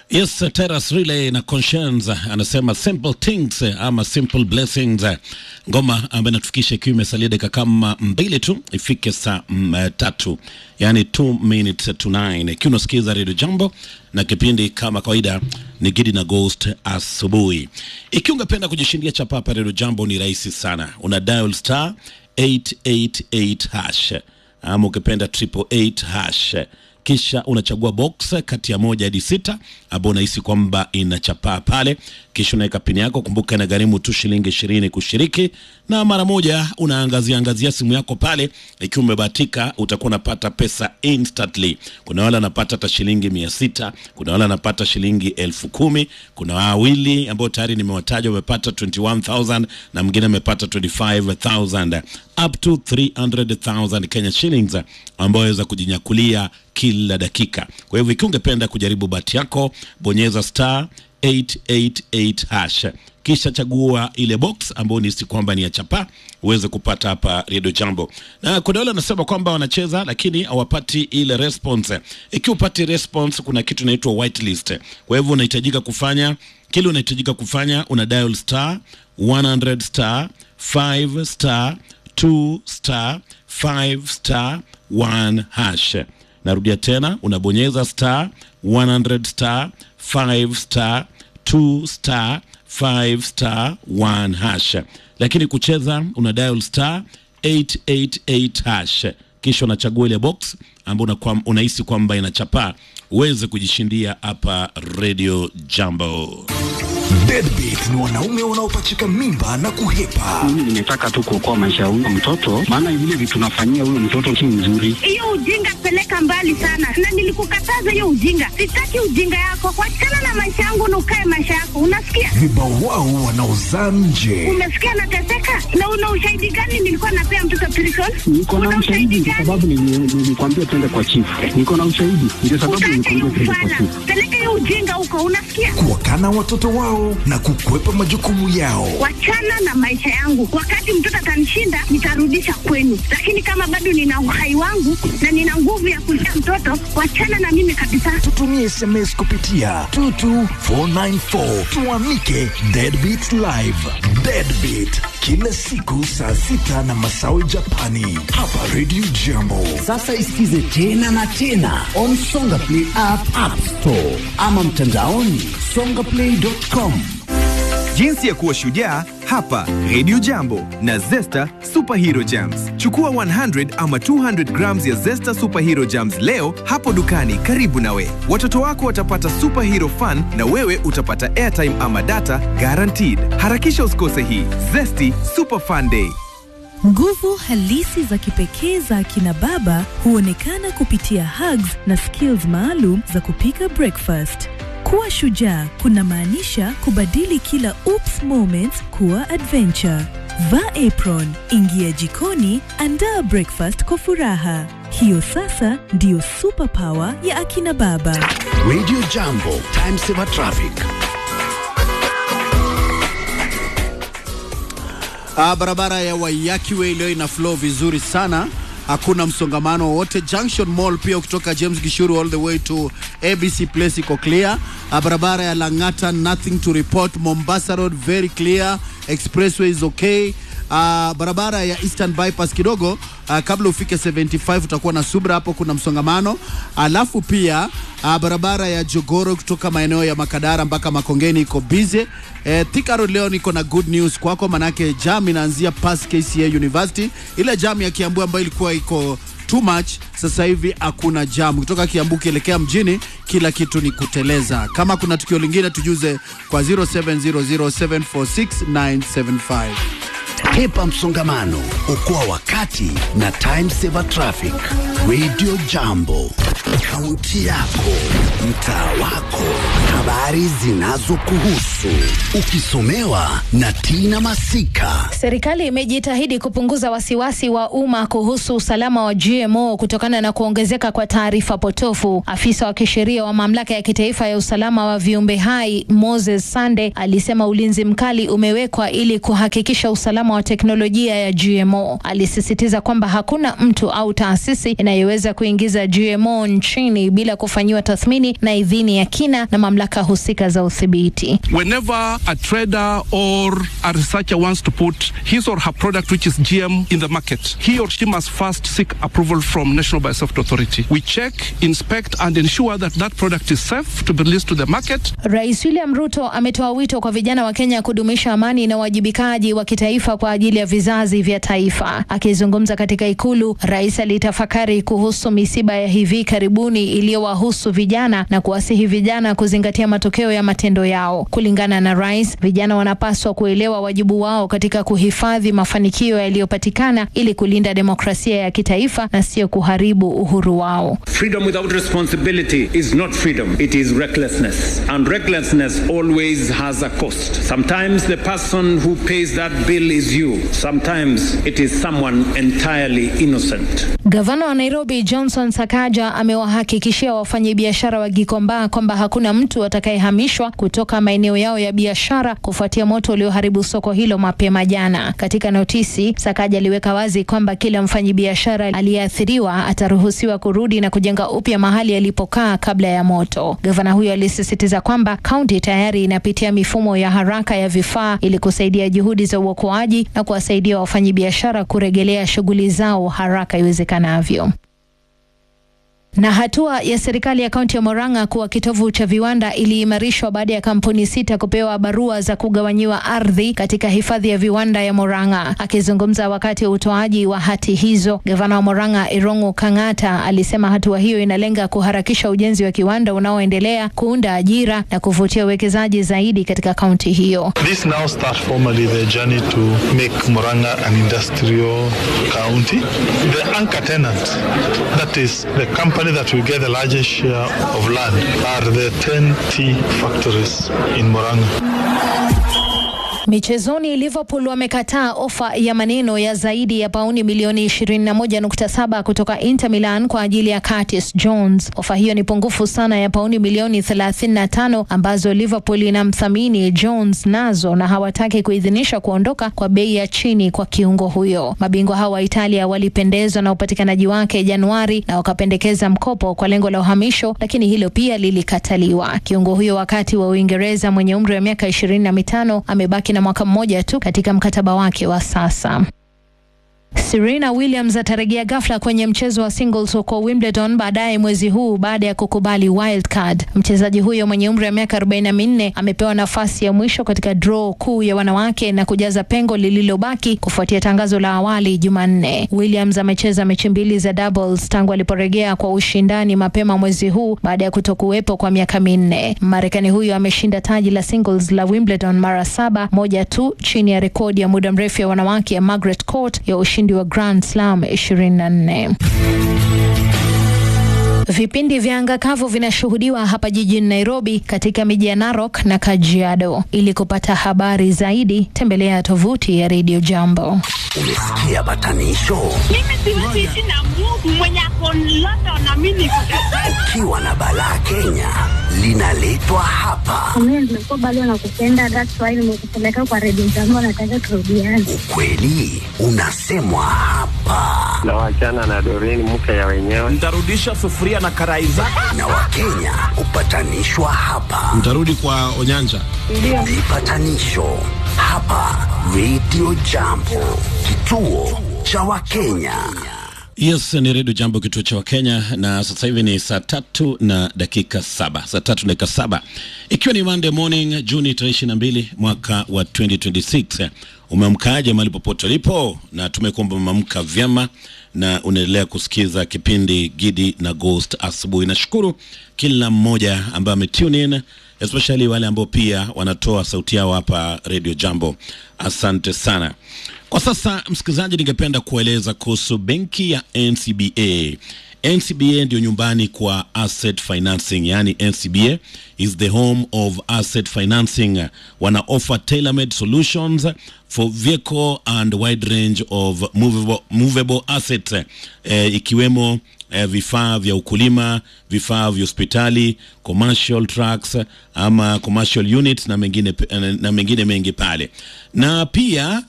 Yes, Terrace Relay na Conscience anasema simple things ama simple blessings, ngoma ambayo inatufikisha ikiwa imesalia dakika kama mbili tu ifike saa mm, eh, tatu, yani 2 minutes to 9, ikiwa unasikiza Radio Jambo na kipindi kama kawaida ni Gidi na Ghost asubuhi. Ikiwa ungependa kujishindia chapa hapa Radio Jambo ni rahisi sana, una dial star 888 hash ama ukipenda triple 8 hash kisha unachagua box kati ya moja hadi sita ambao unahisi kwamba inachapaa pale, kisha unaweka pini yako. Kumbuka inagharimu tu shilingi ishirini kushiriki, na mara moja unaangazia angazia simu yako pale. Ikiwa umebahatika utakuwa unapata pesa instantly. Kuna wale wanapata hata shilingi mia sita kuna wale wanapata shilingi elfu kumi kuna wawili ambao tayari nimewataja wamepata 21000 na mwingine amepata 25000 up to 300000 Kenya shillings ambayo waweza kujinyakulia kila dakika. Kwa hivyo ikiwa ungependa kujaribu bahati yako, bonyeza star 888 hash kisha chagua ile box ambayo ni kwamba ni ya chapa uweze kupata hapa Radio Jambo. Na kuna wale wanasema kwamba wanacheza lakini hawapati ile response. Ikiwa upati response, kuna kitu inaitwa whitelist. Kwa hivyo unahitajika kufanya kile unahitajika kufanya, una dial star 100 star 5 star 2 star 5 star 1 hash. Narudia tena, unabonyeza star 100 star 5 star 2 star 5 star 1 hash. Lakini kucheza una dial star 888 hash, kisha unachagua ile box ambayo unakuwa- unahisi kwamba inachapaa uweze kujishindia hapa Radio Jambo. Deadbeat ni wanaume wanaopachika mimba na kuhepa. Mimi nimetaka tu kuokoa maisha ya huyo mtoto, maana vile vitu tunafanyia huyo mtoto si nzuri. hiyo ujinga peleka mbali sana, na nilikukataza hiyo ujinga. Sitaki ujinga yako, kuachana na maisha yangu na ukae maisha yako, unasikia? Vibawao wanaozaa nje. Umesikia nateseka, na una ushahidi gani? Nilikuwa napea mtoto prison. Niko na Una ushahidi kwa gani? sababu nili- nilikwambia twende kwa chifu. Niko na ushahidi ndio sababu Utaacha hiyo nilikwambia twende kwa ufala, chifu. peleka hiyo ujinga huko, unasikia? Kuwakana watoto wao na kukwepa majukumu yao. Wachana na maisha yangu. Wakati mtoto atanishinda, nitarudisha kwenu, lakini kama bado nina uhai wangu na nina nguvu ya kulea mtoto, wachana na mimi kabisa. Tutumie SMS kupitia 22494 tuamike Deadbeat Live. Deadbeat kila siku saa sita na masawe Japani hapa Radio Jambo. Sasa isikize tena na tena on Songa Play app, app store ama mtandaoni songaplay.com. Jinsi ya kuwa shujaa hapa Radio Jambo na Zesta Superhero Jams. Chukua 100 ama 200 grams ya Zesta Superhero Jams leo hapo dukani karibu nawe. Watoto wako watapata superhero fun na wewe utapata airtime ama data guaranteed. Harakisha usikose hii Zesty Super Fun Day. Nguvu halisi za kipekee za akina baba huonekana kupitia hugs na skills maalum za kupika breakfast. Kuwa shujaa kunamaanisha kubadili kila oops moments kuwa adventure. Vaa apron, ingia jikoni, andaa breakfast kwa furaha. Hiyo sasa ndiyo superpower ya akina baba. Radio Jambo, time saver traffic. Ah, barabara ya Waiyaki Way leo ina flow vizuri sana, hakuna msongamano wowote. Junction Mall pia kutoka James Gishuru all the way to ABC Place iko clear. Ah, barabara ya Lang'ata nothing to report. Mombasa Road very clear. Expressway is okay. Uh, barabara ya Eastern Bypass kidogo uh, kabla ufike 75 utakuwa na subra hapo, kuna msongamano. Alafu pia uh, barabara ya Jogoro kutoka maeneo ya Makadara mpaka Makongeni iko busy. Eh, Thika Road leo niko na good news kwako, manake jam inaanzia past KCA University. Ile jam ya Kiambu ambayo ilikuwa iko too much, sasa hivi hakuna jam. Kutoka Kiambu kielekea mjini, kila kitu ni kuteleza. Kama kuna tukio lingine tujuze kwa 0700746975. Hepa msongamano, okoa wakati na time saver traffic. Radio Jambo, kaunti yako, mtaa wako, habari zinazokuhusu, ukisomewa na Tina Masika. Serikali imejitahidi kupunguza wasiwasi wa umma kuhusu usalama wa GMO kutokana na kuongezeka kwa taarifa potofu. Afisa wa kisheria wa mamlaka ya kitaifa ya usalama wa viumbe hai Moses Sande alisema ulinzi mkali umewekwa ili kuhakikisha usalama usalama wa teknolojia ya GMO. Alisisitiza kwamba hakuna mtu au taasisi inayoweza kuingiza GMO nchini bila kufanyiwa tathmini na idhini ya kina na mamlaka husika za udhibiti. Whenever a trader or a researcher wants to put his or her product which is GM in the market, he or she must first seek approval from National Biosafety Authority. We check, inspect and ensure that that product is safe to be released to the market. Rais William Ruto ametoa wito kwa vijana wa Kenya kudumisha amani na uwajibikaji wa kitaifa kwa ajili ya vizazi vya taifa. Akizungumza katika Ikulu, rais alitafakari kuhusu misiba ya hivi karibuni iliyowahusu vijana na kuwasihi vijana kuzingatia matokeo ya matendo yao. Kulingana na rais, vijana wanapaswa kuelewa wajibu wao katika kuhifadhi mafanikio yaliyopatikana ili kulinda demokrasia ya kitaifa na sio kuharibu uhuru wao. Freedom without responsibility is not freedom, it is recklessness. And recklessness always has a cost. Sometimes the person who pays that bill is you, sometimes it is someone entirely innocent. Gavana wa Nairobi Johnson Sakaja amewahakikishia wafanyabiashara wa Gikomba kwamba hakuna mtu atakayehamishwa kutoka maeneo yao ya biashara kufuatia moto ulioharibu soko hilo mapema jana. Katika notisi, Sakaja aliweka wazi kwamba kila mfanyabiashara aliyeathiriwa ataruhusiwa kurudi na kujenga upya mahali alipokaa kabla ya moto. Gavana huyo alisisitiza kwamba kaunti tayari inapitia mifumo ya haraka ya vifaa ili kusaidia juhudi za uokoaji na kuwasaidia wafanyabiashara kurejelea shughuli zao haraka iwezekanavyo. Na hatua ya serikali ya kaunti ya Murang'a kuwa kitovu cha viwanda iliimarishwa baada ya kampuni sita kupewa barua za kugawanyiwa ardhi katika hifadhi ya viwanda ya Murang'a. Akizungumza wakati wa utoaji wa hati hizo, gavana wa Murang'a Irungu Kang'ata alisema hatua hiyo inalenga kuharakisha ujenzi wa kiwanda unaoendelea, kuunda ajira na kuvutia uwekezaji zaidi katika kaunti hiyo. This now start formally the journey to make Murang'a an industrial county. The anchor tenant, that is the company that will get the largest share of land, are the 10 tea factories in Murang'a. Michezoni, Liverpool wamekataa ofa ya maneno ya zaidi ya pauni milioni 21.7 kutoka Inter Milan kwa ajili ya Curtis Jones. Ofa hiyo ni pungufu sana ya pauni milioni 35 ambazo Liverpool inamthamini Jones nazo, na hawataki kuidhinisha kuondoka kwa bei ya chini kwa kiungo huyo. Mabingwa hao wa Italia walipendezwa na upatikanaji wake Januari na wakapendekeza mkopo kwa lengo la uhamisho, lakini hilo pia lilikataliwa. Kiungo huyo wakati wa Uingereza mwenye umri wa miaka ishirini na mitano amebaki na mwaka mmoja tu katika mkataba wake wa sasa. Serena Williams atarejea ghafla kwenye mchezo wa singles huko Wimbledon baadaye mwezi huu baada ya kukubali wild card. Mchezaji huyo mwenye umri wa miaka 44 amepewa nafasi ya mwisho katika draw kuu ya wanawake na kujaza pengo lililobaki kufuatia tangazo la awali Jumanne. Williams amecheza mechi mbili za doubles tangu aliporejea kwa ushindani mapema mwezi huu baada ya kutokuwepo kwa miaka minne. Marekani huyo ameshinda taji la singles la Wimbledon mara saba, moja tu chini ya rekodi ya muda mrefu ya wanawake ya Margaret Court ya ushindi wa Grand Slam 24. Vipindi vya anga kavu vinashuhudiwa hapa jijini Nairobi katika miji ya Narok na Kajiado. Ili kupata habari zaidi, tembelea tovuti ya Radio Jambo. Umesikia batanisho? Mimi siwezi ishi na Mungu mwenye ako London na mimi niko Ukiwa na balaa Kenya linaletwa hapa. Mimi nimekuwa bado nakupenda, that's why nimekupeleka kwa Radio Jambo, nataka turudiane. Kweli unasemwa hapa na wachana na Doreen mke ya wenyewe. Nitarudisha sufuria na karai zako. na Wakenya hupatanishwa hapa. Mtarudi kwa Onyanja. Vipatanisho hapa Radio Jambo, kituo cha Wakenya. Yes, ni redio Jambo, kituo cha Wakenya, na sasa hivi ni saa tatu na dakika saba saa tatu na dakika saba ikiwa ni Monday morning Juni tarehe ishirini na mbili mwaka wa 2026. Umeamkaje mahali popote ulipo? Na tumekuomba umeamka vyema na unaendelea kusikiza kipindi Gidi na Ghost asubuhi. Nashukuru kila mmoja ambaye ametune in especially wale ambao pia wanatoa sauti yao hapa Radio Jambo. Asante sana. Kwa sasa, msikilizaji, ningependa kueleza kuhusu benki ya NCBA. NCBA ndio nyumbani kwa asset financing, yani NCBA is the home of asset financing. Wana offer tailor-made solutions for vehicle and wide range of movable, movable assets eh, ikiwemo eh, vifaa vya ukulima, vifaa vya hospitali, commercial trucks ama commercial units na mengine, na mengine mengi pale, na pia